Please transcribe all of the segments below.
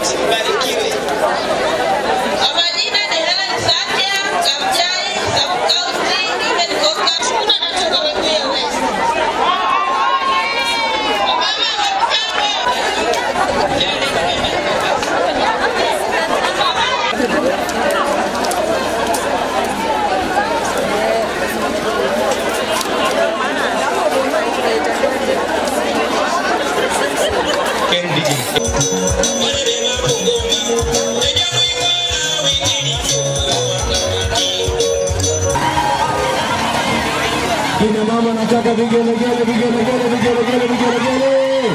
Barikiwe. Kwa majina ni Helen Satia, Kamjai, Sub-County, nimetoka Shuna natoka Webuye West. Wamama wa Ken DJ. Kina mama nataka vigelegele, vigelegele, vigelegele, vigelegele.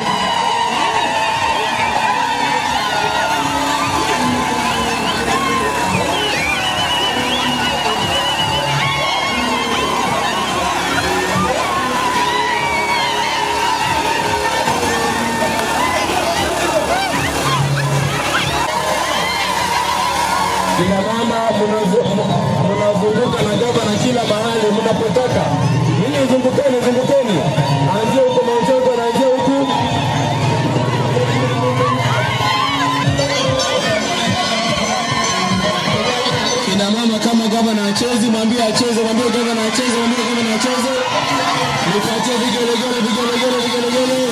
Kina mama mnazu- mnazunguka na gavana kila mahali mnapotoka. Ninyi zungukeni, zungukeni, anzia huko Mount Elgon, anzia huku kina mama kama gavana acheze, mwambie acheze, mwambie gavana acheze, mwambie gavana acheze. Nipatie vigelegele, vigelegele, vigelegele.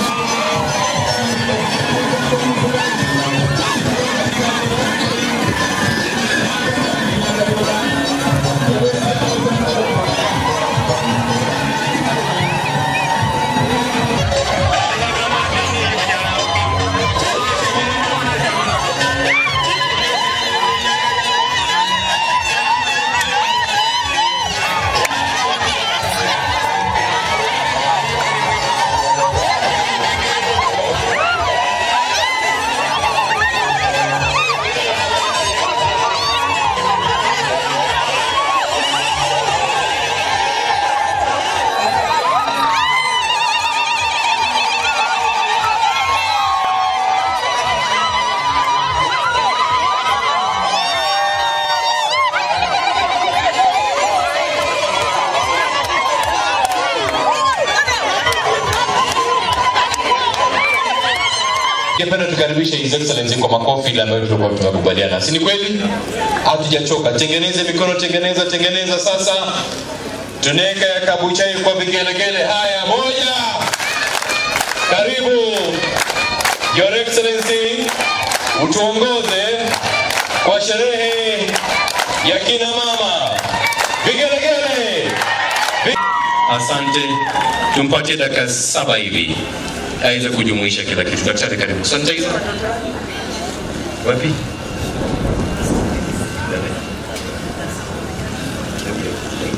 Ningependa tukaribishe His Excellency kwa makofi ile ambayo tulikuwa tumekubaliana. Si ni kweli? Hatujachoka. Tengeneze mikono, tengeneza, tengeneza sasa. Tuneka ya kabuchai kwa vigelegele. Haya, moja. Karibu Your Excellency, utuongoze kwa sherehe ya kina mama. Vigelegele. Vi- Asante. Tumpatie dakika saba hivi aweze kujumuisha kila kitu. Daktari, karibu. Sanitizer. Wapi?